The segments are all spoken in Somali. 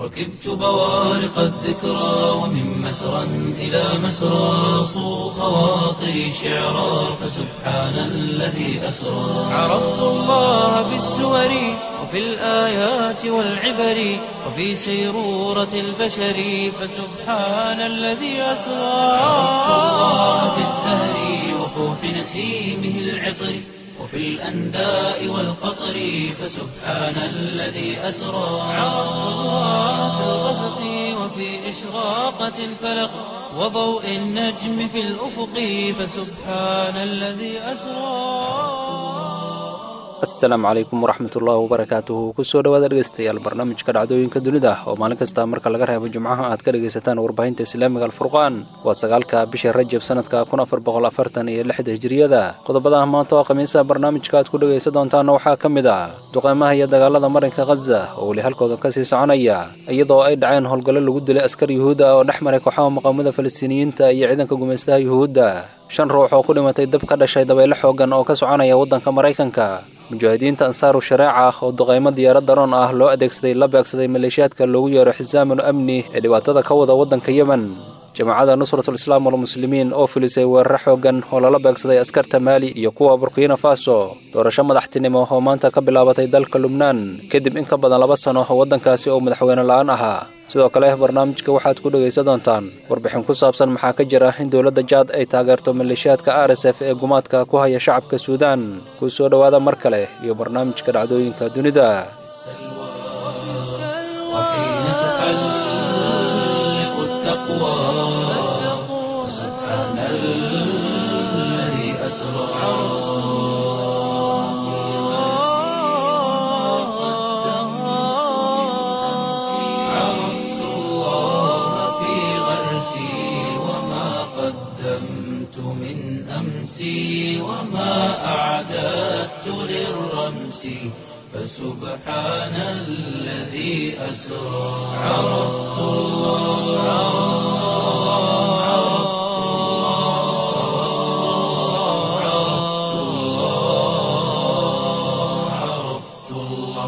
ركبت بوارق الذكرى ومن مسرى إلى مسرى صو خواطري شعرا فسبحان الذي أسرى عرفت الله بالسور وفي الآيات والعبر وفي سيرورة البشر فسبحان الذي أسرى عرفت الله بالزهر وفوح نسيمه العطر وفي الأنداء والقطر فسبحان الذي أسرى عرفت الله في الغسق وفي إشراقة الفلق وضوء النجم في الأفق فسبحان الذي أسرى asalaamu calaykum waraxmatullaahi wabarakaatuhu kusoo dhawaada dhegeystayaal barnaamijka dhacdooyinka dunida oo maalin kasta marka laga reebo jimcaha aad ka dhegaysataan warbaahinta islaamiga alfurqaan waa sagaalka bisha rajab sanadka kun afar boqol afartan iyo lixda hijiriyada qodobada maanta oo khamiisaha barnaamijka aad ku dhegaysan doontaana waxaa ka mid ah duqeymaha iyo dagaalada marinka khaza oo weli halkooda kasii soconaya iyadoo ay dhaceen howlgallo lagu dilay askar yuhuudda oo dhex maray kooxaha muqaamada falastiiniyiinta iyo ciidanka gumaystaha yuhuudda shan ruux oo ku dhimatay dab ka dhashay dabaylo xoogan oo ka soconaya waddanka maraykanka mujaahidiinta ansaaru shareeca ah oo duqaymo diyaarad daroon ah loo adeegsaday la beegsaday maleeshiyaadka loogu yeero xisaamul amni ee dhibaatada ka wada waddanka yemen jamaacadda nusratul islaam walmuslimiin oo filisay weeraro xoogan oo lala beegsaday askarta maali iyo kuwa burkina faso doorasho madaxtinimo oo maanta ka bilaabatay dalka lubnaan kadib in ka badan laba sano oo waddankaasi oo madaxweyne la-aan ahaa sidoo kale barnaamijka waxaad ku dhegaysan doontaan warbixin ku saabsan maxaa ka jira in dowladda jaad ay taageerto maleeshiyaadka r s f ee gumaadka ku haya shacabka suudaan kuu soo dhowaada mar kale iyo barnaamijka dhacdooyinka dunida وحين تحلق التقوى سبحان الذي أسرى عرفت الله في غرسي وما قدمت من أمسي وما أعددت للرمس فسبحان الذي أسرى عرفت الله عرفت الله عرفت الله عرفت الله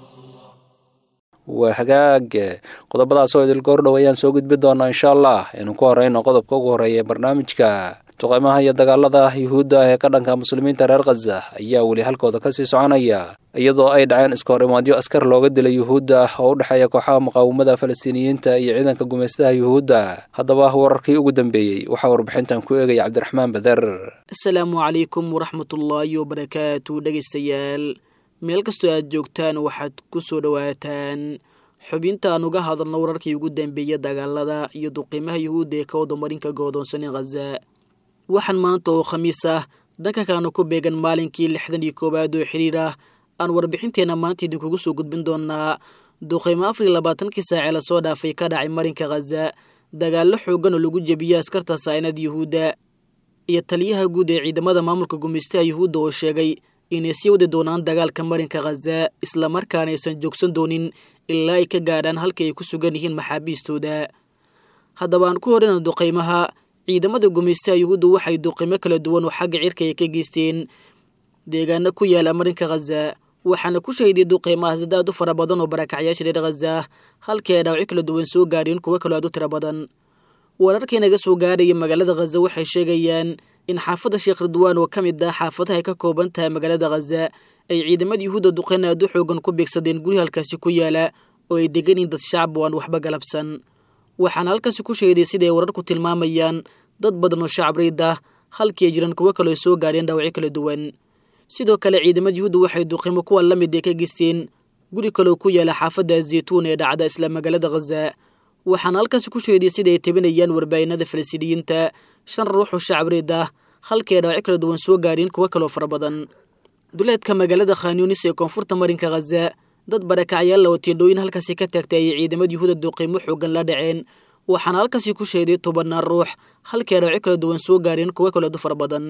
waa hagaag qodobadaas oo idil goordhow ayaan soo gudbi doonaa insha allah inuu ku horeyno qodobka ugu horreeya ee barnaamijka duqeymaha iyo dagaalada yuhuudda ah ee ka dhanka muslimiinta reer khaza ayaa weli halkooda kasii soconaya iyadoo ay dhaceen iska hor imaadyo askar looga dilay yuhuudda oo u dhexeeya kooxaha muqaawamada falastiiniyiinta iyo ciidanka gumaystaha yuhuudda haddaba wararkii ugu dambeeyey waxaa warbixintan ku eegaya cabdiraxmaan bader asalaamu calaykum waraxmatullaahi wabarakaatu dhegaystayaal meel kastoo aad joogtaan waxaad ku soo dhowaataan xubinta aan uga hadalno wararkii ugu dambeeya dagaalada iyo duqiimaha yuhuudda ee ka wadamarinka go'doonsan ee khaza waxaan maanta oo khamiis ah danka kaana ku beegan maalinkii lixdan iyo koowaad oo xidhiir ah aan warbixinteenna maanta idinkugu soo gudbin doonaa duqiimo afar iyo labaatankii saacee lasoo dhaafay ka dhacay marinka khaza dagaallo xoogan oo lagu jebiyey askarta saynad yuhuudda iyo taliyaha guud ee ciidamada maamulka gumaystaha yuhuudda oo sheegay inay sii wadi doonaan dagaalka marinka khaza islamarkaana aysan joogsan doonin ilaa ay ka gaadhaan halkii ay ku sugan yihiin maxaabiistooda haddaba aan ku horeyna duqaymaha ciidamada gumaystaha yuhuudda waxay duqimo kala duwan oo xagga cirka ay ka geysteen deegaano ku yaala marinka khaza waxaana ku shahiday duqeymaha sadaad u fara badan oo barakacyaasha reer khaza halkii ay dhaawacyo kala duwan soo gaadheen kuwo kaloo aad u tiro badan wararkii naga soo gaaraya magaalada khaza waxay sheegayaan in xaafadda sheekh ridwaan oo ka mid ah xaafadaha ay ka kooban tahay magaalada khaza ay ciidamada yuhuudda duqeyn aad u xoogan ku beegsadeen guri halkaasi ku yaala oo ay degan yihiin dad shacab oo aan waxba galabsan waxaana halkaasi ku sheeday siday wararku tilmaamayaan dad badan oo shacab riid ah halkii ay jiraan kuwo kaloo soo gaadheen dhaawacyo kala duwan sidoo kale ciidamada yuhuudda waxay duqimo kuwa la mid ee ka geysteen guri kaloo ku yaala xaafadda zeytuun ee dhacda isla magaalada khaza waxaana halkaasi ku sheeday sida ay tabinayaan warbaahinada falastiiniyiinta shan ruux oo shacab riid ah halkii ay dhaawacyo kala duwan soo gaadheen kuwo kaloo fara badan duleedka magaalada khanyunis ee koonfurta marinka khaza dad barakacyaalla oo tiendhooyin halkaasi ka taagtay ayay ciidamada yuhuuda duqiimo xoogan la dhaceen waxaana halkaasi ku sheeday tobanaan ruux halkii ay dhaawacyo kala duwan soo gaareen kuwo kaleedu fara badan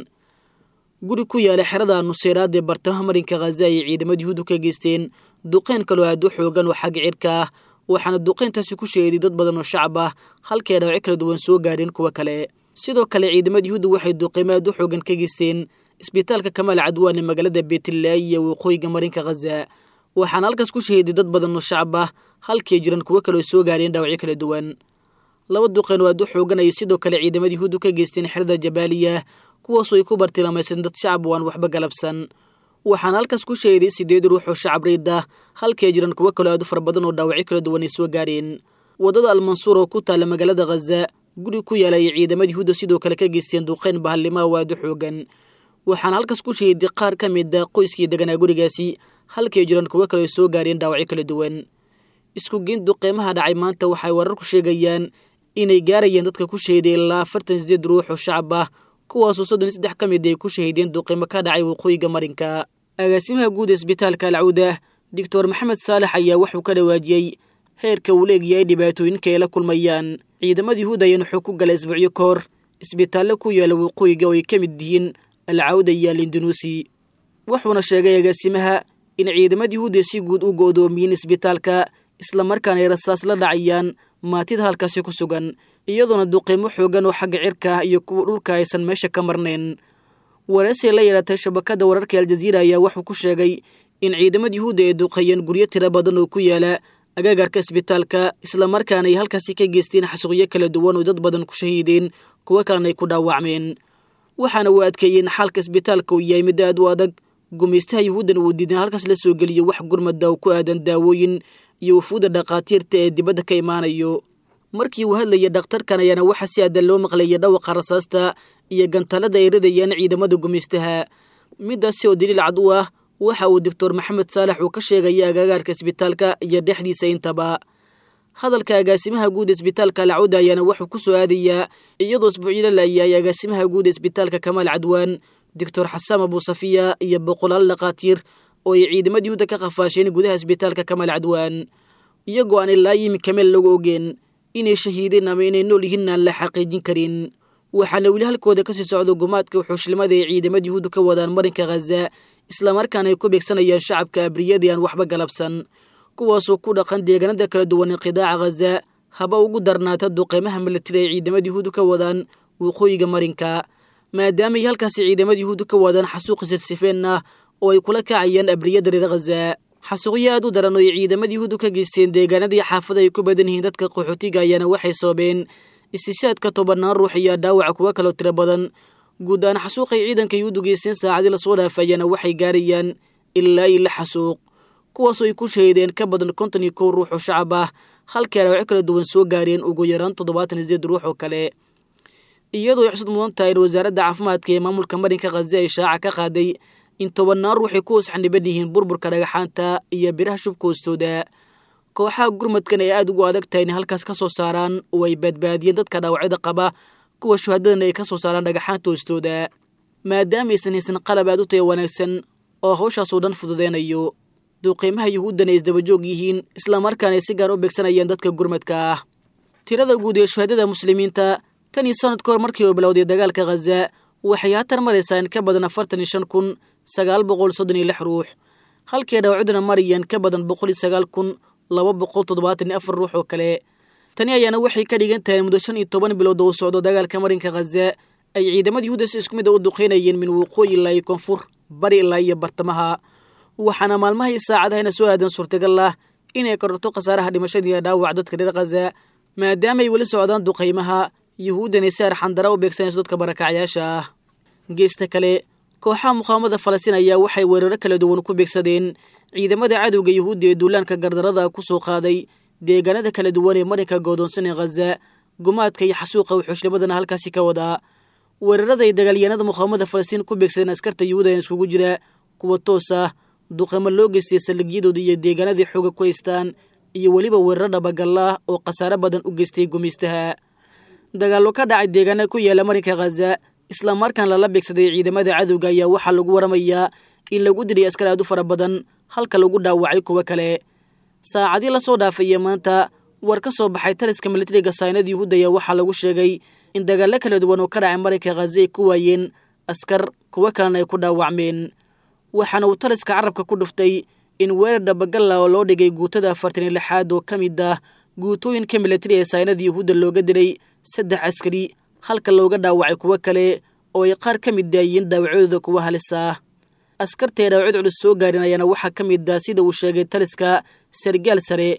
guri ku yaala xerada nuseyraad ee bartamaha marinka khaza ayay ciidamada yuhuudu ka geysteen duqeyn kaloo aad u xoogan oo xagga cirka ah waxaana duqeyntaasi ku sheeday dad badan oo shacab ah halkii ay dhaawacyo kala duwan soo gaareen kuwo kale sidoo kale ciidamada yuhuudda waxay duqiimo aad u xoogan ka geysteen isbitaalka kamaal cadwaan ee magaalada beetlaayi ee waqooyiga marinka khaza waxaana halkaas ku shahiday dad badan oo shacab ah halkii jiran kuwo kaleo soo gaareen dhaawacyo kala duwan laba duqeen oo aad u xoogan ayay sidoo kale ciidamada yuhuuddu ka geysteen xerada jabaaliya kuwaasoo ay ku bartilmaameyseen dad shacab waan waxba galabsan waxaana halkaas ku sheeday sideed ruux oo shacab riida halkii jiran kuwo kaloo aad u fara badan oo dhaawacyo kala duwan ay soo gaareen waddada almansuur oo ku taalla magaalada khaza guri ku yaala ayay ciidamada yuhuudda sidoo kale ka geysteen duqeyn bahalimaha oo aad u xoogan waxaana halkaas ku sheeday qaar ka mid a qoyskii deganaa gurigaasi halkii jiran kuwo kale ay soo gaareen dhaawacyo kala duwan isku geyn duqeymaha dhacay maanta waxay wararku sheegayaan inay gaarayeen dadka ku shahiday ilaa afartan sideed ruux oo shacab ah kuwaasoo soddon iyo saddex ka mid ay ku shahiideen duqeymo ka dhacay waqooyiga marinka agaasimaha guud ee isbitaalka alcawda doctor maxamed saalex ayaa wuxuu ka dhawaajiyey heerka uu leegyahay dhibaatooyinka ay la kulmayaan ciidamada yuhuud ayaan wuxuu ku galay isbuucyo ka hor isbitaallo ku yaala waqooyiga oo ay ka mid yihiin alcawda iyo alindonuusi wuxuuna sheegay agaasimaha in ciidamada yuhuud ay si guud u go'doomiyeen isbitaalka islamarkaana ay rasaas la dhacayaan maatida halkaasi ku sugan iyadoona duqeymo xoogan oo xagga cirka ah iyo kuwa dhulka aysan meesha ka marnayn wareesay la yeelatay shabakadda wararka aljaziira ayaa wuxuu ku sheegay in ciidamada yuhuudda ay duqeeyeen guryo tiro badan oo ku yaala agaagarka isbitaalka islamarkaana ay halkaasi ka geysteen xasuuqyo kala duwan oo dad badan ku shahiideen kuwo kalena ay ku dhaawacmeen waxaana uu adkeeyeen xaalka isbitaalka uu yahay mid aad u adag gumaystaha yuhuuddan uu diidan halkaas la soo geliyo wax gurmada oo ku aadan daawooyin iyo wufuudda dhakhaatiirta ee dibadda ka imaanayo markii uu hadlayay dhakhtarkan ayaana waxaa si aadan loo maqlayay dhawaqa rasaasta iyo gantaalada ay ridayaan ciidamada gumaystaha midaasi oo daliil cad u ah waxa uu doctor maxamed saalex uu ka sheegaya agaagaarka isbitaalka iyo dhexdiisa intaba hadalka agaasimaha guud isbitaalka alcawda ayaana wuxuu ku soo aadayaa iyadoo isbuucyo la laayahay agaasimaha guud isbitaalka kamaal cadwaan doctor xasaan abuusafiya iyo boqolaal dhakhaatiir oo ay ciidamada yuhuudda ka qafaasheen gudaha isbitaalka kamaal cadwaan iyagoo aan ilaa yimika meel lagu ogeen inay shahiideen ama inay nool yihiin aan la xaqiijin karin waxaana weli halkooda kasii socdo gumaadka wuxuushlimada ay ciidamada yuhuudda ka wadaan marinka khaza islamarkaana ay ku beegsanayaan shacabka abriyadii aan waxba galabsan kuwaasoo ku dhaqan deegaanada kala duwan ee qidaaca khaza haba ugu darnaata duqeymaha milatari ay ciidamada yuhuuddu ka wadaan waqooyiga marinka maadaamaay halkaasi ciidamada yuhuuddu ka wadaan xasuuqi sifsifeen ah oo ay kula kacayaan abriyada reer khaza xasuuqyo aad u daran oo ay ciidamada yuhuuddu ka geysteen deegaanadii xaafada ay ku badan yihiin dadka qaxootiga ayaana waxay sababeen istishaadka tobannaan ruux iyo dhaawaca kuwo kaloo tiro badan guud ahaan xasuuqay ciidanka yuhuuddu geysteen saacadii lasoo dhaafayaana waxay gaarayaan ilaa iyo lix xasuuq kuwaasoo ay ku shahiideen ka badan konton iyo kow ruux oo shacab ah halkii dhaawacyo kala duwan soo gaareen ugu yaraan toddobaatan iyo sideed ruux oo kale iyadoo ay xusud mudan tahay in wasaaradda caafimaadka ee maamulka marinka khaza ay shaaca ka qaaday in tobannaan ruux ay ku hoos xaniban yihiin burburka dhagaxaanta iyo biraha shubka hoostooda kooxaha gurmadkan ay aada ugu adag tahay inay halkaas ka soo saaraan oo ay badbaadiyeen dadka dhaawacyada qaba kuwa shuhadadana ay ka soo saaraan dhagaxaanta hoostooda maadaamaysan haysan qalab aad u taya wanaagsan oo hawshaasoo dhan fududeynayo duuqiimaha yuhuuddan ay isdabajoog yihiin islamarkaana ay si gaar u beegsanayaan dadka gurmadka ah tirada guud ee shuhadada muslimiinta tan iyo sanad ka hor markii uu bilowday dagaalka khaza waxay haatan maraysaa in ka badan afartan iyo shan kun sagaal boqol soddon iyo lix ruux halkii dhaawacduna marayaan ka badan boqol iyo sagaal kun laba boqol toddobaatan iyo afar ruux oo kale tani ayaana waxay ka dhigan tahay muddo shan iyo toban bilood oo u socdo dagaalka marinka khaza ay ciidamada yuhuudda si isku mid a u duqeynayeen min waqooyi ilaa iyo koonfur bari ilaa iyo bartamaha waxaana maalmaha iyo saacadahayna soo aadan suurtagal ah inay kororto khasaaraha dhimashadii iyo dhaawac dadka reer khaza maadaamaay weli socdaan duqaymaha yuhuuddani si arxandara u beegsanayso dadka barakacyaasha ah geesta kale kooxaha muqaawamada falastiin ayaa waxay weeraro kala duwan ku beegsadeen ciidamada cadowga yuhuudda ee duulaanka gardarada ku soo qaaday deegaanada kala duwan ee marinka goodoonsan ee khaza gumaadka iyo xasuuqa wuxuushnimadana halkaasi ka wadaa weerarada ay dagaalyahanada muqaawamada falastiin ku beegsadeen askarta yuhuuda iskugu jira kuwa toos ah duqamo loo geystay saldhigyadooda iyo deegaanadii xooga ku haystaan iyo weliba weeraro dhabagalla ah oo khasaare badan u geystay gumaystaha dagaallo ka dhacay deegaana ku yaala marinka khaza islamarkaan lala beegsaday ciidamada cadowga ayaa waxaa lagu waramayaa in lagu diray askar aad u fara badan halka lagu dhaawacay kuwo kale saacadii lasoo dhaafaya maanta war ka soo baxay taliska militariga saynada yuhuud ayaa waxaa lagu sheegay in dagaallo kala duwan oo ka dhacay marinka khaza ay ku waayeen askar kuwo kalena ay ku dhaawacmeen waxaana uu taliska carabka ku dhuftay in weerar dhabagalla oo loo dhigay guutada afartan iyo lixaad oo ka mid ah guutooyinka militari ee saynada yuhuudda looga dilay saddex askari halka looga dhaawacay kuwo kale oo ay qaar ka mid daayeen dhaawacyadooda kuwa halis ah askartae dhaawacyd culus soo gaarin ayaana waxaa ka mid ah sida uu sheegay taliska sargaal sare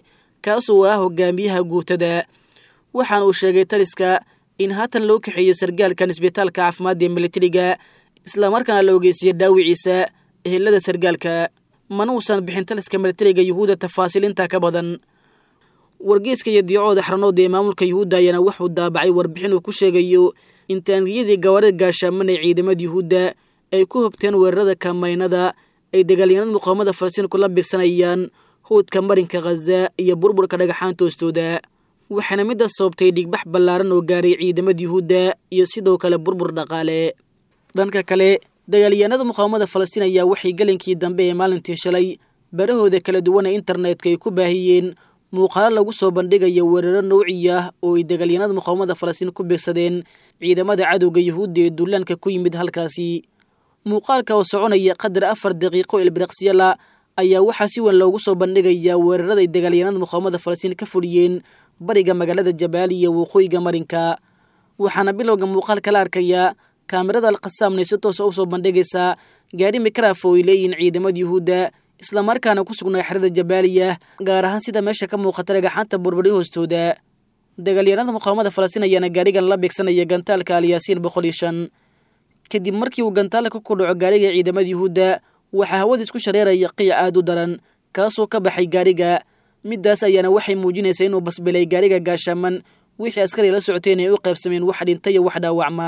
kaasoo ah hogaamiyaha guutada waxaana uu sheegay taliska in haatan loo kaxeeyo sargaalkan isbitaalka caafimaadda ee militariga islamarkaana la ogeysiiyey dhaawiciisa ehelada sargaalka mana uusan bixin taliska militariga yuhuudda tafaasiilinta ka badan wargeeska iyo diicooda xaranoodda ee maamulka yuhuudda ayaana wuxuu daabacay warbixin uu ku sheegayo in taangiyadii gawaarida gaashaaman ee ciidamada yuhuudda ay ku hobteen weerarada kamaynada ay dagaalyanada muqaamada falastiinku la bigsanayaan howdka marinka khaza iyo burburka dhagaxaanta hoostooda waxaana middaas sababtay dhigbax ballaaran oo gaaray ciidamada yuhuudda iyo sidoo kale burbur dhaqaale dhanka kale dagaalyahanada muqaawamada falastiin ayaa waxay gelinkii dambe ee maalintii shalay barahooda kala duwan ee internetka ay ku baahiyeen muuqaalo lagu soo bandhigayo weeraro nawci ah oo ay dagaalyahanada muqaawamada falastiin ku beegsadeen ciidamada cadowga yuhuudda ee duulaanka ku yimid halkaasi muuqaalka oo soconaya qadar afar daqiiqo ilbiriqsyala ayaa waxaa si weyn loogu soo bandhigayaa weerarada ay dagaalyahanada muqaawamada falastiin ka fuliyeen bariga magaalada jabaali iyo waqooyiga marinka waxaana bilowga muuqaalka la arkayaa kaamirada alkhasaamna si toosa usoo bandhigaysaa gaari mikraf oo ay leeyihiin ciidamada yuhuudda islamarkaana ku sugnaa xerada jabaaliya gaar ahaan sida meesha ka muuqata dhagaxaanta burburi hoostooda dagaalyahanada muqaawamada falastiin ayaana gaarigan la beegsanaya gantaalka alyaasiin boqol iyo shan kadib markii uu gantaalka ku dhaco gaariga ciidamada yuhuudda waxaa hawada isku shareeraya qiic aad u daran kaasoo ka baxay gaariga middaas ayaana waxay muujinaysaa inuu basbilay gaariga gaashaaman wixii askari la socoteen ay u qaybsameen wax dhinta iyo wax dhaawacma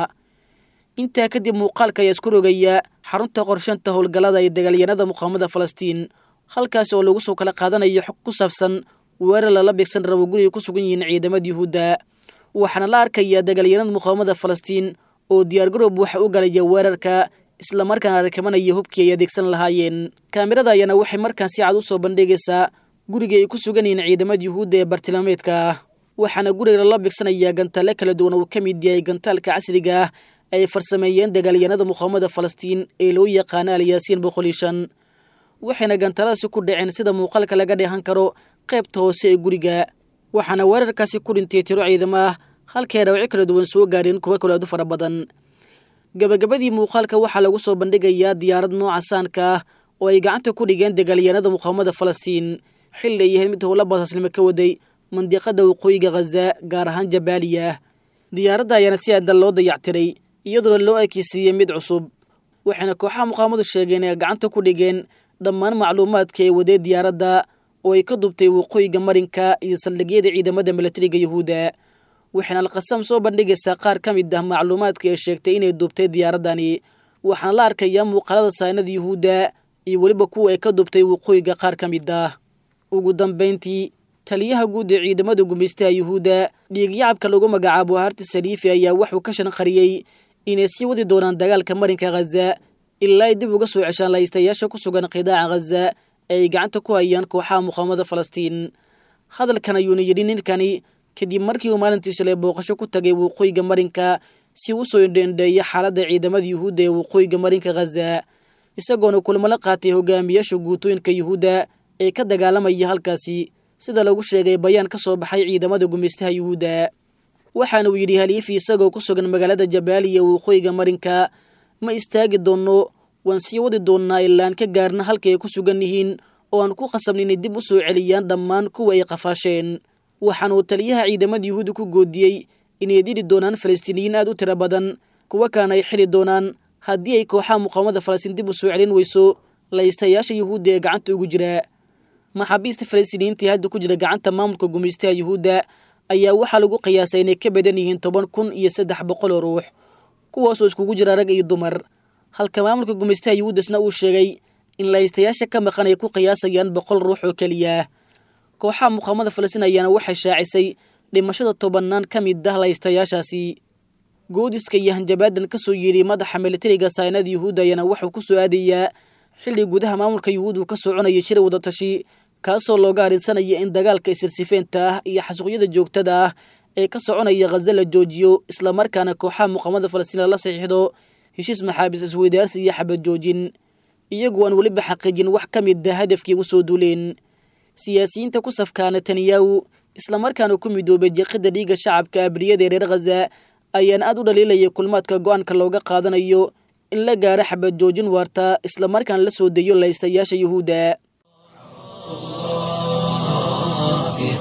intaa kadib muuqaalka ayaa isku rogaya xarunta qorshanta howlgallada ee dagaalyanada muqaawamada falastiin halkaas oo lagu soo kala qaadanayo xog ku saabsan weerar lala beegsan rabo guriga ku sugan yihiin ciidamada yuhuudda waxaana la arkayaa dagaalyanada muqaawamada falastiin oo diyaargaroob waxa u galaya weerarka islamarkaana rakabanaya hubkii ay adeegsan lahaayeen kaamirada ayaana waxay markaan si cad u soo bandhigaysaa guriga ay ku sugan yihiin ciidamada yuhuudda ee bartilmaameedka ah waxaana guriga lala beegsanayaa gantaale kala duwan uu ka mid yahay gantaalka casriga ah ay farsameeyeen dagaalyanada muqaawamada falastiin ee loo yaqaana alyaasiin boqol iyo shan waxayna gantaaladaasi ku dhaceen sida muuqaalka laga dheehan karo qaybta hoose ee guriga waxaana weerarkaasi ku dhintay tiro ciidamo ah halkay dhawacyo kala duwan soo gaadheen kuwa kale aad u fara badan gabagabadii muuqaalka waxaa lagu soo bandhigayaa diyaarad nooca saanka ah oo ay gacanta ku dhigeen dagaalyanada muqaawamada falastiin xilli ay yahayd mid howla baasaslimo ka waday mandiqada waqooyiga khaza gaar ahaan jabaaliya diyaaradda ayaana si aadan loo dayactiray iyadoona loo ekeysiiyey mid cusub waxayna kooxaha muqaawamadu sheegeen ee gacanta ku dhigeen dhammaan macluumaadka ee wadee diyaaradda oo ay ka dubtay waqooyiga marinka iyo saldhigyada ciidamada milatariga yuhuudda waxayna alkhasaam soo bandhigaysaa qaar ka mid ah macluumaadka ee sheegtay inay dubtay diyaaraddani waxaana la arkayaa muuqaalada saanada yuhuudda iyo weliba kuwa ay ka dubtay waqooyiga qaar ka mid ah ugu dambayntii taliyaha guud ee ciidamada gumaystaha yuhuudda dhiigyacabka lagu magacaabo harti saliifi ayaa wuxuu ka shanqariyey inay sii wadi doonaan dagaalka marinka khaza ilaa ay dib uga soo ceshaan laystayaasha ku sugan qidaaca khaza ee ay gacanta ku hayaan kooxaha muqaawamada falastiin hadalkan ayuuna yidhi ninkani kadib markii uu maalintii shalay booqasho ku tagay waqooyiga marinka si u soo indheendheeya xaaladda ciidamada yuhuudda ee waqooyiga marinka khaza isagoona kulmo la qaatay hogaamiyaasha guutooyinka yuhuudda ee ka dagaalamaya halkaasi sida lagu sheegay bayaan ka soo baxay ciidamada gumaystaha yuhuudda waxaana uu yidhi haliifi isagoo ku sugan magaalada jabaaliya waqooyiga marinka ma istaagi doonno waan sii wadi doonnaa ilaan ka gaarna halkay ay ku sugan yihiin oo aan ku qasabna inay dib u soo celiyaan dhammaan kuwa ay qafaasheen waxaanuu taliyaha ciidamada yuhuudda ku goodiyey inay dili doonaan falastiiniyiin aad u tiro badan kuwa kaana ay xili doonaan haddii ay kooxaha muqaawamada falastiin dib u soo celin weyso laystayaasha yuhuudda ee gacanta ugu jira maxaabiista falastiiniyiintii hadda ku jira gacanta maamulka gumaystaha yuhuudda ayaa waxaa lagu qiyaasay inay ka badan yihiin toban kun iyo saddex boqol oo ruux kuwaasoo iskugu jira rag iyo dumar halka maamulka gumaystaha yuhuuddasna uu sheegay in laystayaasha ka maqan ay ku qiyaasayaan boqol ruux oo keliya kooxaha muqaawamada falastiin ayaana waxay shaacisay dhimashada tobannaan ka mid ah laystayaashaasi goodiska iyo hanjabaadan ka soo yeedhay madaxa militariga saynada yuhuudda ayaana wuxuu ku soo aadayaa xilli gudaha maamulka yuhuud uu ka soconaya shir wadatashi kaasoo looga arrinsanaya in dagaalka isirsifeenta ah iyo xasuuqyada joogtada ah ee ka soconaya khaza la joojiyo islamarkaana kooxaha muqaawamada falastiin lala saxiixdo heshiis maxaabiis isweydaarsi iyo xabad joojin iyagu aan weliba xaqiijin wax ka mid ah hadafkii ugu soo duuleen siyaasiyiinta ku safkaa netanyahu islamarkaana ku midoobay jeeqida dhiigga shacabka abriyada ee reer khaza ayaan aad u dhaliilaya kulmaadka go-aanka looga qaadanayo in la gaaro xabad joojin waarta islamarkaana la soo deeyo laystayaasha yuhuudda في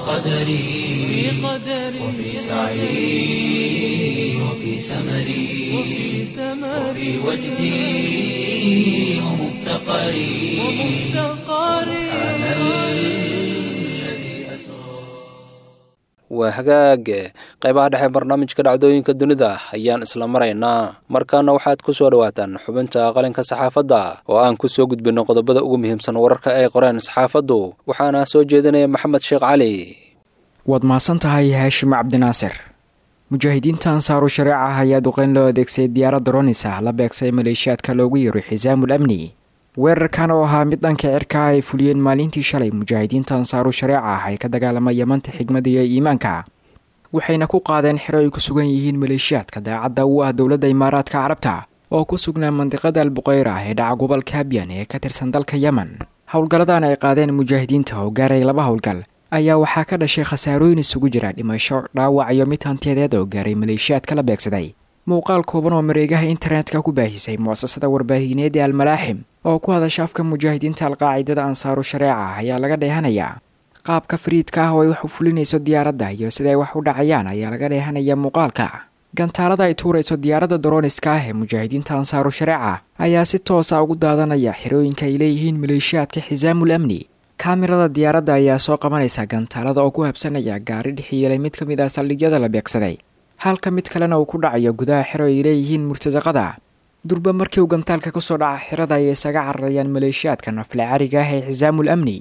قدري وفي سعي وفي سمري وفي وجدي ومفتقري سبحان الذي أسرى waa hagaag qaybaha dhexe barnaamijka dhacdooyinka dunida ayaan isla maraynaa markaana waxaad ku soo dhawaataan xubinta qalinka saxaafadda oo aan ku soo gudbinno qodobada ugu muhiimsan wararka ay qoreen saxaafaddu waxaana soo jeedinaya maxamed sheekh cali waad mahadsan tahay haashim cabdinaasir mujaahidiinta ansaaru shareeca ayaa duqeyn loo adeegsaday diyaaradda ronisa la beegsay maleeshiyaadka loogu yeero xisaamul amni weerarkan oo ahaa mid dhanka cirka ay fuliyeen maalintii shalay mujaahidiinta ansaaru shareeca ah ay ka dagaalama yamanta xigmada iyo iimaanka waxayna ku qaadeen xero ay ku sugan yihiin maleeshiyaadka daacadda u ah dowladda imaaraadka carabta oo ku sugnaa mandiqada albuqeyr ah ee dhaca gobolka habyan ee ka tirsan dalka yemen howlgalladan ay qaadeen mujaahidiinta oo gaaray laba howlgal ayaa waxaa ka dhashay khasaarooyin isugu jira dhimasho dhaawac iyo mid hantiyadeed oo gaaray maleeshiyaadka la beegsaday muuqaal kooban oo mareegaha internetka ku baahisay mu'asasada warbaahineed ee almalaaxim oo ku hadasha afka mujaahidiinta alqaacidada ansaaru shareeca ayaa laga dheehanayaa qaabka fariidka ah oo ay wax u fulinayso diyaaradda iyo siday wax u dhacayaan ayaa laga dheehanayaa muuqaalka gantaalada ay tuurayso diyaaradda daroniska ah ee mujaahidiinta ansaaru shareeca ayaa si toosa ugu daadanaya xerooyinka ay leeyihiin maleeshiyaadka xisaamul amni kaamirada diyaaradda ayaa soo qabanaysa gantaalada oo ku habsanaya gaari dhexiyeelay mid ka mid ah saldhigyada la beegsaday halka mid kalena uu ku dhacayo gudaha xero ay leeyihiin murtasaqada durba markii uu gantaalka ka soo dhaca xerada ayay isaga cararayaan maleeshiyaadka nafle cariga ah ee xisaamul amni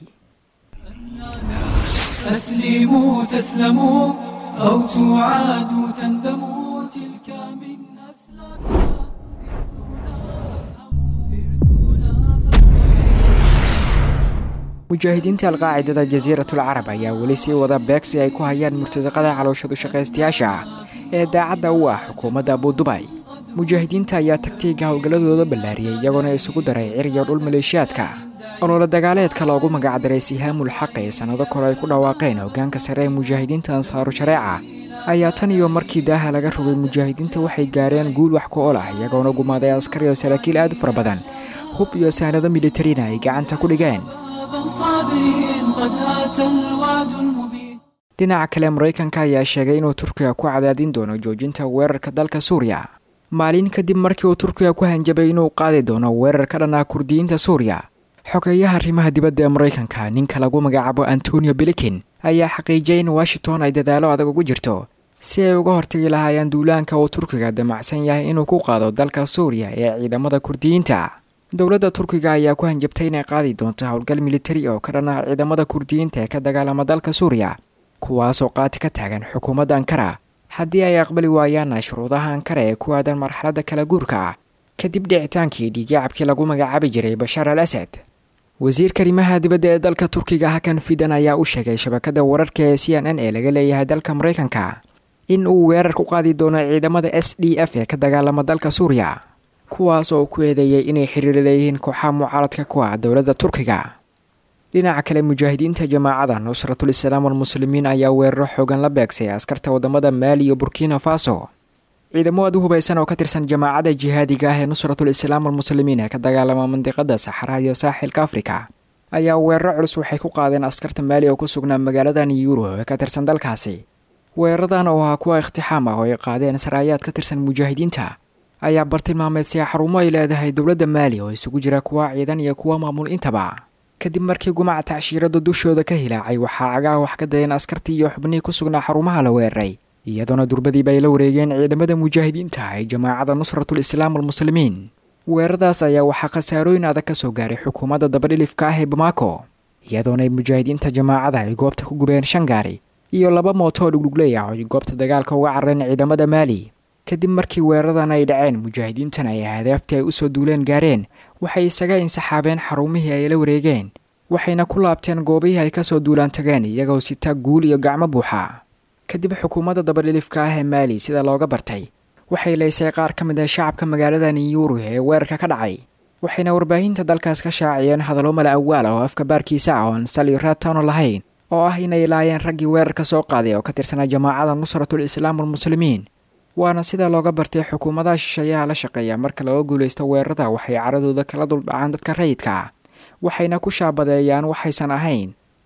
أسلموا تسلموا أو تعادوا تندموا تلك من أسلافنا mujaahidiinta alqaacidada jasiiratul carab ayaa weli sii wada beegsi ay ku hayaan murtasaqada calooshadu shaqaystayaasha ah ee daacadda u ah xukuumadda abudubay mujaahidiinta ayaa tagtiiga howlgalladooda ballaariyay iyagoona isugu daray ciriyo dhul maleeshiyaadka olole dagaaleedka loogu magacdaray sihaamul xaq ee sannado kore ay ku dhawaaqeen hoggaanka sare ee mujaahidiinta ansaaru shareeca ayaa tan iyo markii daaha laga rogay mujaahidiinta waxay gaareen guul wax ku ol ah iyagoona gumaaday askari oo saraakiil aad u fara badan hub iyo saanado militarina ay gacanta ku dhigeen صابرين قد هات الوعد المبين dhinaca kale maraykanka ayaa sheegay inuu turkiga ku cadaadin doono joojinta weerarka dalka suuriya maalin kadib markii uu turkiga ku hanjabay inuu qaadi doono weerar ka dhan ah kurdiyiinta suuriya xogeeyaha arrimaha dibadda ee maraykanka ninka lagu magacaabo antonio bilikin ayaa xaqiijiyay in washington ay dadaalo adag ugu jirto si ay uga hortagi lahaayeen duulaanka uu turkiga damacsan yahay inuu ku qaado dalka suuriya ee ciidamada kurdiyiinta dowladda turkiga ayaa ku hanjabtay inay qaadi doonto howlgal militari oo ka dhan ah ciidamada kurdiyiinta ee ka dagaalama dalka suuriya kuwaasoo qaati ka taagan xukuumadda ankara haddii ay aqbali waayaanna shuruudaha ankara ee ku aadan marxaladda kala guurka ah kadib dhicitaankii dhiigyacabkii lagu magacaabi jiray bashaar al asad wasiirka arrimaha dibadda ee dalka turkiga hakan fidan ayaa u sheegay shabakada wararka ee c n n ee laga leeyahay dalka maraykanka in uu weerar ku qaadi doono ciidamada s d f ee ka dagaalama dalka suuriya kuwaas oo ku eedeeyay inay xiriir leeyihiin kooxaha mucaaradka ku ah dowladda turkiga dhinaca kale mujaahidiinta jamaacada nusratul islaam walmuslimiin ayaa weeraro xoogan la beegsay askarta wadamada maali iyo burkina faso ciidamo aad u hubaysan oo ka tirsan jamaacada jihaadiga ah ee nusratul islaam walmuslimiin ee ka dagaalama mandiqada saxaraha iyo saaxilka afrika ayaa weeraro culus waxay ku qaadeen askarta maali oo ku sugnaa magaalada niyuro ee ka tirsan dalkaasi weeraradan oo ahaa kuwa ikhtixaam ah oo ay qaadeen saraayaad ka tirsan mujaahidiinta ayaa bartilmaameedsiya xarumo ay leedahay dowladda maali oo isugu jira kuwa ciidan iyo kuwa maamul intaba kadib markii gumaca tacshiirada dushooda ka hilaacay waxaa cagaha wax ka dayeen askartii iyo xubnihii ku sugnaa xarumaha la weeraray iyadoona durbadiiba ay la wareegeen ciidamada mujaahidiinta ee jamaacada nusratul islaam walmuslimiin weeraradaas ayaa waxaa khasaarooyin adag ka soo gaaray xukuumadda dabadhilifka ah ee bamako iyadoona ay mujaahidiinta jamaacada ay goobta ku gubeen shan gaari iyo laba mooto oo dhugdhugley ah oo ay goobta dagaalka uga carareen ciidamada maali kadib markii weeraradan ay dhaceen mujaahidiintan ay hadaaftii ay usoo duuleen gaareen waxay isaga insaxaabeen xarumihii ay la wareegeen waxayna ku laabteen goobihii ay kasoo duulaan tageen iyagoo sita guul iyo gacmo buuxa kadib xukuumadda dabadhilifka ah ee maali sida looga bartay waxay leysay qaar ka mid ah shacabka magaalada niyuru ee weerarka ka dhacay waxayna warbaahinta dalkaas ka shaaciyeen hadallo mala awaal oo afka baarkiisa ah oon sali raatano lahayn oo ah inay laayeen raggii weerarka soo qaaday oo ka tirsanaa jamaacada nusratul islaam walmuslimiin waana sida looga bartay xukuumadaha shisheeyaha la shaqeeya marka laga guulaysto weerarada waxay caradooda kala duldhacaan dadka rayidka ah waxayna ku shaabadeeyaan waxaysan ahayn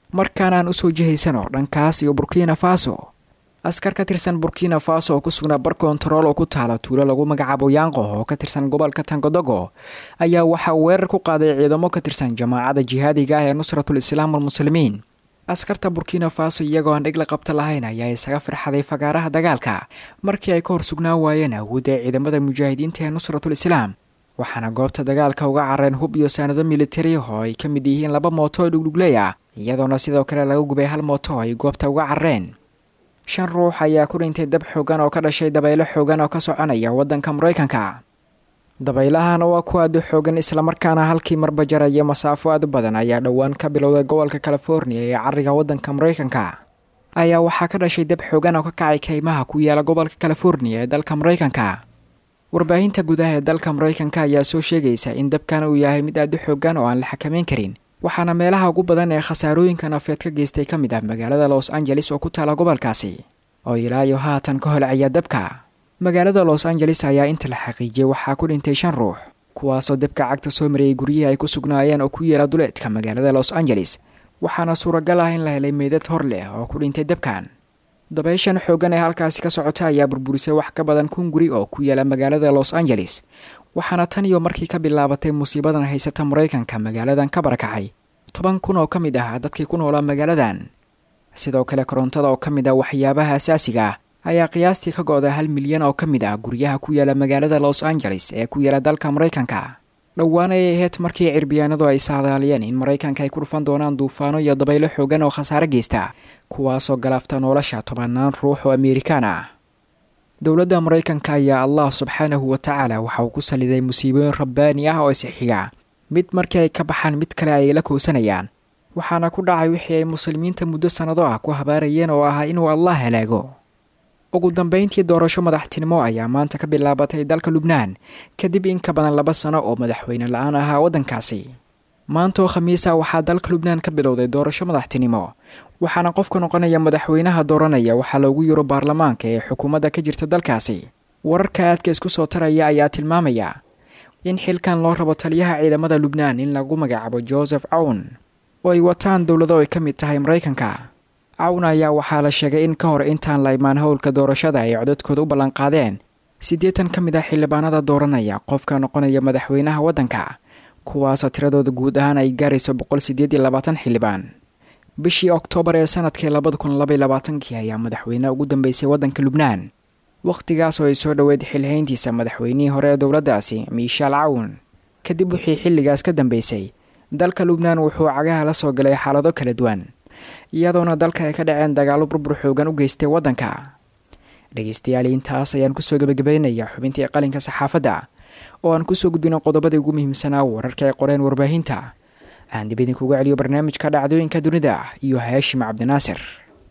markaana aan usoo jihaysano dhankaas iyo burkina faso askar ka tirsan burkina faso oo ku sugnaa bar kontarool oo ku taala tuulo lagu magacaabo yaanqo oo ka tirsan gobolka tangodogo ayaa waxaa weerar ku qaaday ciidamo ka tirsan jamaacadda jihaadiga ah ee nusratul islaam almuslimiin askarta burkina faso iyagoo aan dhig la qabta lahayn ayaa isaga firxaday fagaaraha dagaalka markii ay ka hor sugnaan waayeen awoodda ee ciidamada mujaahidiinta ee nusratul islaam waxaana goobta dagaalka uga careen hub iyo saanado militari oo ay ka mid yihiin laba mooto oo dhugdhugley ah iyadoona sidoo kale laga gubay hal mooto oo ay goobta uga careen shan ruux ayaa ku dhintay dab xoogan oo ka dhashay dabaylo xoogan oo ka soconaya waddanka maraykanka dabaylahan oo ah ku aada u xoogan islamarkaana halkii marba jaraya masaafo aad u badan ayaa dhowaan ka bilowday gobolka california ee cariga waddanka maraykanka ayaa waxaa ka dhashay dab xoogan oo ka kacay kaymaha ku yaala gobolka california ee dalka maraykanka warbaahinta gudaha ee dalka maraykanka ayaa soo sheegaysa in dabkan uu yahay mid aada u xoogan oo aan la xakameyn karin waxaana meelaha ugu badan ee khasaarooyinka nafeed ka geystay ka mid ah magaalada los angeles oo ku taala gobolkaasi oo ilaa iyo haatan ka holcaya dabka magaalada los angeles ayaa inta la xaqiijiyey waxaa ku dhintay shan ruux kuwaasoo dabka cagta soo marayay guryihii ay ku sugnaayeen oo ku yeela duleedka magaalada los angeles waxaana suuragal ah in la helay meydad hor leh oo ku dhintay dabkan dabayshan xoogan ee halkaasi ka socota ayaa burburisay wax ka badan kun guri oo ku yaala magaalada los angeles waxaana tan iyo markii ka bilaabatay musiibadan haysata maraykanka magaaladan ka barakacay toban kun oo ka mid ah dadkii ku noolaa magaaladan sidoo kale korontada oo ka mid ah waxyaabaha asaasiga ah ayaa qiyaastii ka go-da hal milyan oo ka mid ah guryaha ku yaala magaalada los angeles ee ku yaala dalka maraykanka dhowaan ayay ahayd markii cirbiyaanadu ay saadaaliyeen in maraykanka ay ku dhufan doonaan duufaano iyo dabaylo xoogan oo khasaare geysta kuwaasoo galaafta nolosha tobanaan ruux oo amerikaan ah dowladda maraykanka ayaa allah subxaanahu wa tacaala waxa uu ku saliday musiibooyin rabbaani ah oo isxiga mid markii ay ka baxaan mid kale ay la kowsanayaan waxaana ku dhacay wixii ay muslimiinta muddo sannado ah ku habaarayeen oo ahaa inuu allah halaago ugu dambeyntii doorasho madaxtinimo ayaa maanta ka bilaabatay dalka lubnaan kadib in ka badan laba sano oo madaxweyne la-aan ahaa waddankaasi maanta oo khamiisa waxaa dalka lubnaan ka bilowday doorasho madaxtinimo waxaana qofka noqonaya madaxweynaha dooranaya waxaa loogu yiro baarlamaanka ee xukuumadda ka jirta dalkaasi wararka aadka isku soo taraya ayaa tilmaamaya in xilkan loo rabo taliyaha ciidamada lubnaan in lagu magacaabo joseph cawn oo ay wataan dowlado ay ka mid tahay maraykanka cawn ayaa waxaa la sheegay in ka hor intaan la imaan howlka doorashada ay codadkooda u ballanqaadeen siddeetan ka mid ah xildhibaanada dooranaya qofka noqonaya madaxweynaha waddanka kuwaasoo tiradooda guud ahaan ay gaarayso boqol sideed iyo labaatan xildhibaan bishii oktoobar ee sanadkii labada kun labay labaatankii ayaa madaxweyne ugu dambeysay waddanka lubnaan wakhtigaas oo ay soo dhoweyd xilhayntiisa madaxweynihii hore ee dowladdaasi miishaal cawn kadib wixii xilligaas ka dambeysay dalka lubnaan wuxuu cagaha la soo galay xaalado kala duwan iyadoona dalka ay ka dhaceen dagaallo burbur xoogan u geystay waddanka dhegeystayaal intaas ayaan kusoo gebagabaynayaa xubintii qalinka saxaafadda oo aan kusoo gudbino qodobadii ugu muhiimsanaa wararka ay qoreen warbaahinta aan dib idinkuga celiyo barnaamijka dhacdooyinka dunida iyo haashim cabdinaasir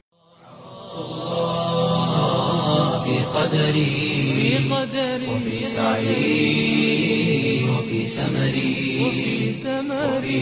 في قدري وفي سعي وفي سمري وفي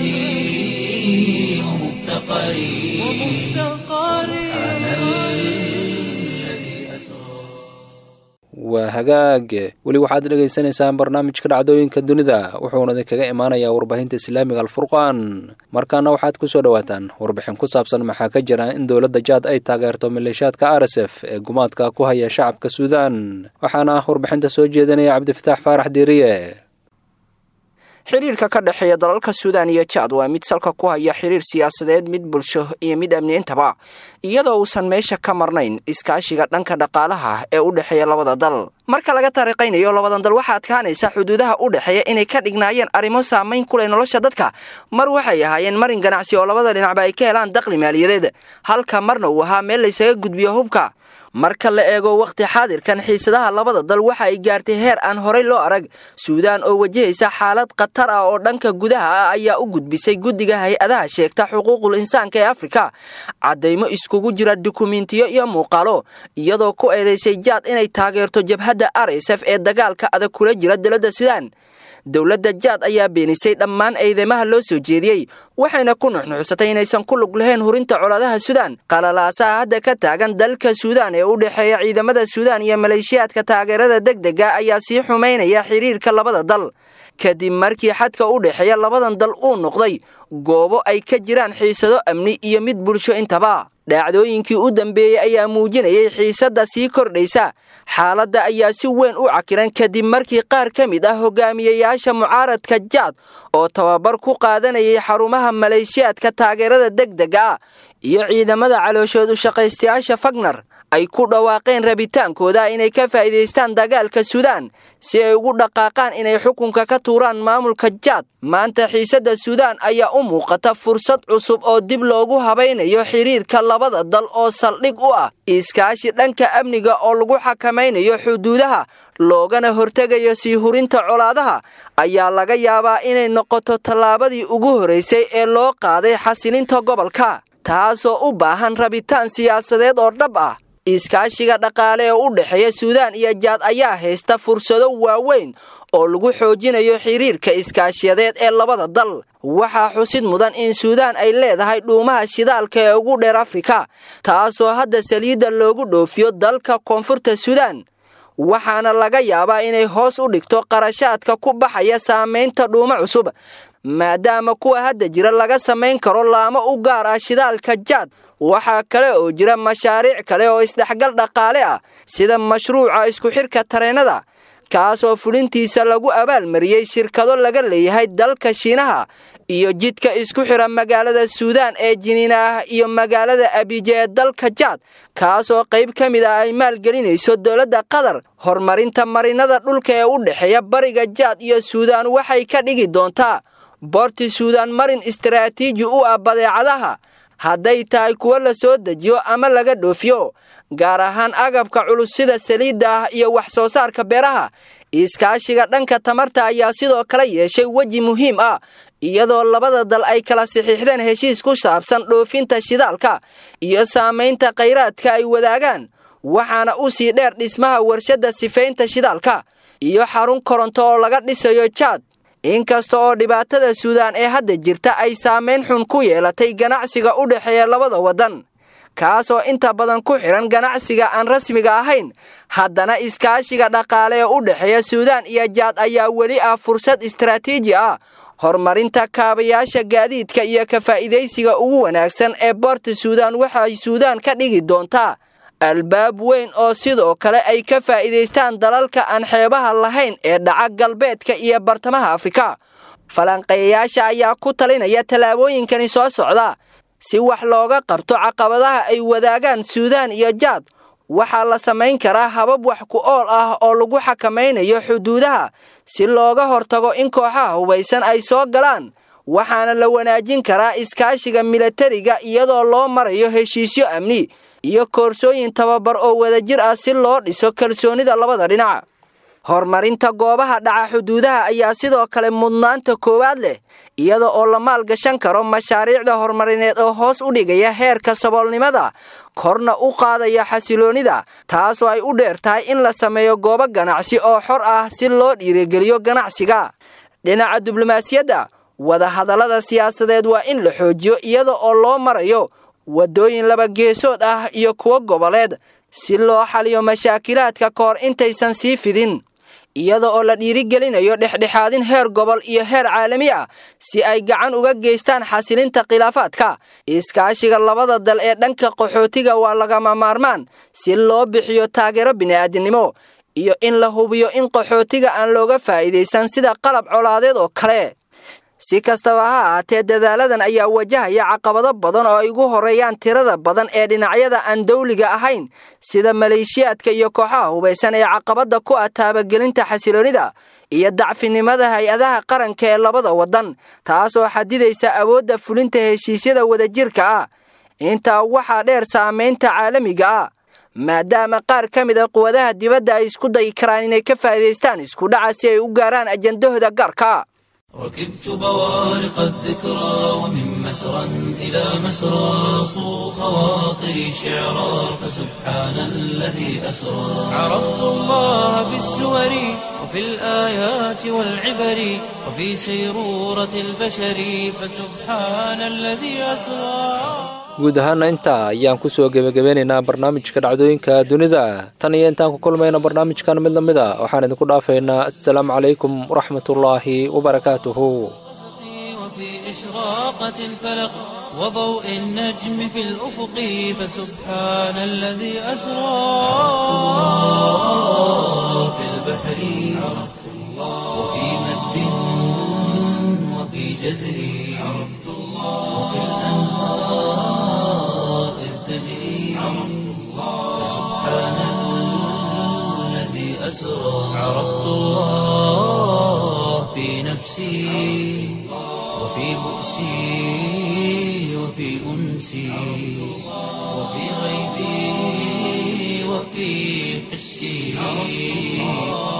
وجدي ومفتقري سبحان الذي أسرى waa hagaag weli waxaad dhegaysanaysaan barnaamijka dhacdooyinka dunida wuxuuna idinkaga imaanayaa warbaahinta islaamiga alfurqaan markaana waxaad ku soo dhowaataan warbixin ku saabsan maxaa ka jira in dowladda jaad ay taageerto maleeshiyaadka r s f ee gumaadka ku haya shacabka suudaan waxaana ah warbixinta soo jeedinaya cabdifataax faarax diiriye xiriirka ka dhexeeya dalalka suudaan iyo jaad waa mid salka ku haya xiriir siyaasadeed mid bulsho iyo mid amniintaba iyadoo uusan meesha ka marnayn iskaashiga dhanka dhaqaalaha ee u dhexeeya labada dal marka laga taariiqaynayo labadan dal waxaa adkaanaysa xuduudaha u dhexeeya inay ka dhignaayeen arrimo saamayn ku leh nolosha dadka mar waxay ahaayeen marin ganacsi oo labada dhinacba ay ka helaan daqli maaliyadeed halka marna uu ahaa meel laysaga gudbiyo hubka marka la eego wakhti xaadirkan xiisadaha labada dal waxa ay gaartay heer aan horay loo arag suudaan oo wajahaysa xaalad khatar ah oo dhanka gudaha ah ayaa u gudbisay guddiga hay-adaha sheegta xuquuqul insaanka ee afrika caddaymo iskugu jira dukumentiyo iyo muuqaalo iyadoo ku eedaysay jaad inay taageerto jabhadda r s f ee dagaalka adag kula jira dowladda suudaan dowladda jaad ayaa beenisay dhammaan eedeymaha loo soo jeediyey waxayna ku nuxnuxsatay inaysan ku lug lahayn hurinta colaadaha suudaan qalalaasaha hadda ka taagan dalka suudaan ee u dhexeeya ciidamada suudaan iyo maleeshiyaadka taageerada degdega ayaa sii xumaynaya xiriirka labada dal kadib markii xadka u dhexeeya labadan dal uu noqday goobo ay ka jiraan xiisado amni iyo mid bulsho intaba dhacdooyinkii u dambeeyey ayaa muujinayay xiisadda sii kordhaysa xaaladda ayaa si weyn u cakiran kadib markii qaar ka mid ah hogaamiyayaasha mucaaradka jaad oo tababar ku qaadanayay xarumaha maleeshiyaadka taageerada degdega ah iyo ciidamada calooshood u shaqaystayaasha fagner ay ku dhawaaqeen rabitaankooda inay ka faa'iidaystaan dagaalka suudaan si ay ugu dhaqaaqaan inay xukunka ka tuuraan maamulka jaad maanta xiisadda suudaan ayaa u muuqata fursad cusub oo dib loogu habaynayo xiriirka labada dal oo saldhig u ah iskaashi dhanka amniga oo lagu xakamaynayo xuduudaha loogana hortegayo sii hurinta colaadaha ayaa laga yaabaa inay noqoto tallaabadii ugu horraysay ee loo qaaday xasilinta gobolka taasoo u baahan rabitaan siyaasadeed oo dhab ah iskaashiga dhaqaale ee u dhexeeya suudaan iyo jaad ayaa haysta fursado waaweyn oo lagu xoojinayo xiriirka iskaashiyadeed ee labada dal waxaa xusid mudan in suudaan ay leedahay dhuumaha shidaalka ee ugu dheer afrika taasoo hadda saliidda loogu dhoofiyo dalka koonfurta suudaan waxaana laga yaabaa inay hoos u dhigto qarashaadka ku baxaya saamaynta dhuumo cusub maadaama kuwa hadda jira laga samayn karo laamo u gaar ah shidaalka jaad waxaa kale oo jira mashaariic kale oo isdhexgal dhaqaale ah sida mashruuca isku xidhka tareennada kaasoo fulintiisa lagu abaalmariyey shirkado laga leeyahay dalka shiinaha iyo jidka isku xidha magaalada suudaan ee jiniina ah iyo magaalada abije ee dalka jaad kaasoo qayb ka mid ah ay maalgelinayso dowladda qatar horumarinta marinada dhulka ee u dhexeeya bariga jaad iyo suudaan waxay ka dhigi doontaa boorti suudaan marin istaraatiiji u ah badeecadaha hadday tahay kuwo la soo dejiyo ama laga dhoofiyo gaar ahaan agabka culus sida saliidda ah iyo wax soo saarka beeraha iskaashiga dhanka tamarta ayaa sidoo kale yeeshay weji muhiim ah iyadoo labada dal ay kala saxiixdeen heshiis ku saabsan dhoofinta shidaalka iyo saamaynta khayraadka ay wadaagaan waxaana u sii dheer dhismaha warshadda sifaynta shidaalka iyo xarun koronto oo laga dhisayo jaad inkasta oo dhibaatada suudaan ee hadda jirta ay saamayn xun ku yeelatay ganacsiga u dhexeeya labada waddan kaasoo inta badan ku xidhan ganacsiga aan rasmiga ahayn haddana iskaashiga dhaqaale ee u dhexeeya suudaan iyo jaad ayaa weli ah fursad istaraatiiji ah horumarinta kaabayaasha gaadiidka iyo ka faa'iidaysiga ugu wanaagsan ee boorta suudaan waxay suudaan ka dhigi doontaa albaab weyn oo sidoo kale ay ka faa'iidaystaan dalalka aan xeebaha lahayn ee dhaca galbeedka iyo bartamaha afrika falanqeeyayaasha ayaa ku talinaya tallaabooyinkani soo socda si wax looga qabto caqabadaha ay wadaagaan suudaan iyo jaad waxaa la samayn karaa habab wax ku ool ah oo lagu xakamaynayo xuduudaha si looga hortago in kooxaha hubaysan ay soo galaan waxaana la wanaajin karaa iskaashiga milatariga iyadoo loo marayo heshiisyo amni iyo koorsooyin tababar oo wadajir ah si loo dhiso kalsoonida labada dhinac horumarinta goobaha dhaca xuduudaha ayaa sidoo kale mudnaanta koowaad leh iyada oo la maalgashan karo mashaariicda horumarineed oo hoos u dhigaya heerka saboolnimada korna u qaadaya xasiloonnida taasoo ay u dheer tahay in la sameeyo goobo ganacsi oo xor ah si loo dhiirigeliyo ganacsiga dhinaca diblomaasiyadda wadahadallada siyaasadeed waa in la xoojiyo iyada oo loo marayo waddooyin laba geesood ah iyo kuwo goboleed si loo xaliyo mashaakilaadka ka hor intaysan sii fidin iyada oo la dhiirigelinayo dhexdhexaadin heer gobol iyo heer caalami ah si ay gacan uga geystaan xasilinta khilaafaadka iskaashiga labada dal ee dhanka qaxootiga waa lagama maarmaan si loo bixiyo taageero bini'aadinimo iyo in la hubiyo in qaxootiga aan looga faa'iidaysan sida qalab colaadeed oo kale si kastaba ha ahaatee dadaaladan ayaa wajahaya caqabado badan oo ay ugu horreeyaan tirada badan ee dhinacyada aan dawliga ahayn sida maleeshiyaadka iyo kooxaha hubaysan ee caqabadda ku ah taabagelinta xasiloonnida iyo dacfinimada hay-adaha qaranka ee labada waddan taasoo xadidaysa awoodda fulinta heshiisyada wadajirka ah intaa waxaa dheer saamaynta caalamiga ah maadaama qaar ka mid a quwadaha dibadda ay isku dayi karaan inay ka faa'iidaystaan iskudhaca si ay u gaaraan ajandahooda gaarka ركبت بوارق الذكرى ومن مسرى إلى مسرى صو خواطري شعرا فسبحان الذي أسرى عرفت الله بالسور وفي الآيات والعبر وفي سيرورة البشر فسبحان الذي أسرى guud ahaana intaa ayaan kusoo gebagabeynaynaa barnaamijka dhacdooyinka dunida tan iyo intaan ku kulmayno barnaamijkan mid lamid a waxaan idinku dhaafaynaa assalaamu calaykum waraxmatullaahi wabarakaatuhu وفي إشراقة الفلق وضوء النجم في الأفق فسبحان الذي أسرى في البحر عرفت الله وفي مد وفي جزر عرفت الله وفي الأنهار إذ تجري عرفت الله فسبحان الذي أسرى عرفت الله في نفسي وفي بؤسي وفي أنسي وفي غيبي وفي حسي